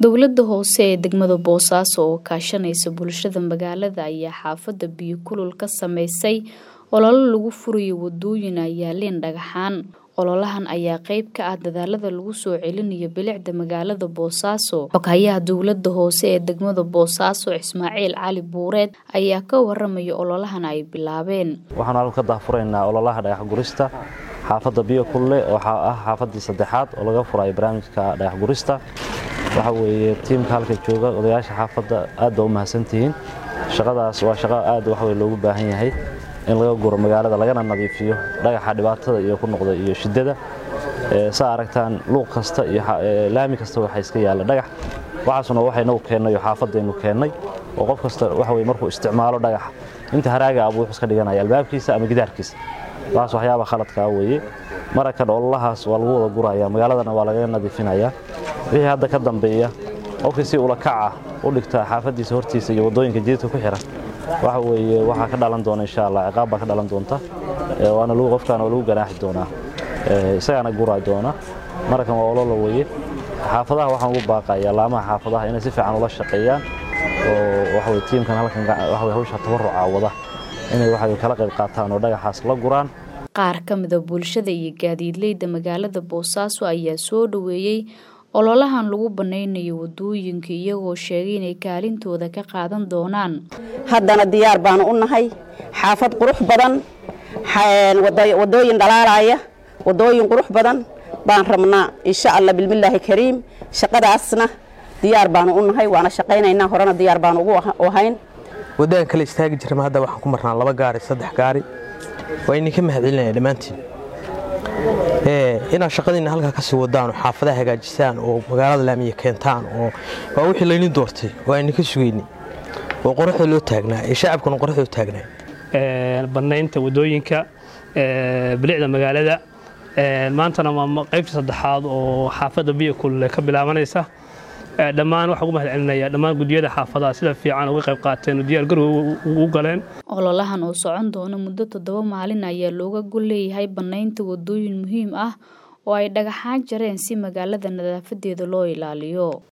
dowladda hoose ee degmada boosaaso oo kaashanaysa bulshada magaalada ayaa xaafadda biyo kulul ka sameysay ololo lagu furayo wadooyin ay yaaleen dhagaxaan ololahan ayaa qeyb ka ah dadaalada lagu soo celinayo bilicda magaalada boosaaso xoghayaha dowladda hoose ee degmada boosaaso ismaaciil cali buureed ayaa ka waramaya ololahan ay bilaabeen waxaan halka ka daahfuraynaa ololaha dhagax gurista xaafadda biyo kulle oo ah xaafaddii saddexaad oo laga furayo barnaamijka dhagax gurista waxa weeye tiimka halka jooga odayaasha xaafadda aad baa u mahadsantihiin shaqadaas waa shaqo aad waxwey loogu baahan yahay in laga guro magaalada lagana nadiifiyo dhagaxa dhibaatada iyo ku noqda iyo shiddada saa aragtaan luuq kasta iyo laami kasta waxa iska yaalla dhagax waxaasuna waxaynagu keennay oo xaafadaynu keennay oo qof kasta waxa weye markuu isticmaalo dhagaxa inta haraaga abuu wuxuu iska dhiganaya albaabkiisa ama gidaarkiisa taas waxyaaba khaladkaa weeye marakan ololahaas waa lagu wada guraya magaaladana waa lagaga nadiifinayaa wixii hadda ka dambeeya qofkii si ula kaca u dhigta xaafaddiisa hortiisa iyo waddooyinka jididka ku xihan waxa weeye waxaa ka dhalan doona insha allah ciqaab baa ka dhalan doonta waana qofkaana waa lagu ganaaxi doonaa isagaana guraa doona marakan waa olola weeye xaafadaha waxaan ugu baaqayaa laamaha xaafadaha inay si fiican ula shaqeeyaan oo waxaweye tiimkan halkan waxaweye hawsha tabaruca wada inay waxay kala qayb qaataan oo dhagaxaas la guraan qaar ka mida bulshada iyo gaadiidleyda magaalada boosaaso ayaa soo dhoweeyey ololahan lagu banaynayo wadooyinka iyagoo sheegay inay kaalintooda ka qaadan doonaan haddana diyaar baanu u nahay xaafad qurux badan wadooyin dhalaalaya wadooyin qurux badan baan rabnaa insha alla bilmillaahi kariim shaqadaasna diyaar baanu u nahay waana shaqaynaynaa horena diyaar baanu ugu ahayn waddadan kale istaagi jirma hadda waxaan ku marnaa laba gaari saddex gaari waa idinka mahadcelinaya dhammaantiin inaad shaqadiinna halkaa kasii wadaan oo xaafadaha hagaajisaan oo magaalada laamiya keentaan oo waa wixii laynin doortay oo ayninka sugayni oo qoraxda loo taagnaa ee shacabkuna qoraxda u taagnaa bannaynta wadooyinka bilicda magaalada maantana waa qaybta saddexaad oo xaafadda biyo kulle ka bilaabanaysa dhammaan waxaan ugu mahad celinaya dhammaan gudiyada xaafadaha sida fiican uga qayb qaateen oo diyaar garow ugu galeen ololahan oo socon doona muddo toddoba maalin ayaa looga gol leeyahay bannaynta wadooyin muhiim ah oo ay dhagaxaan jareen si magaalada nadaafadeeda loo ilaaliyo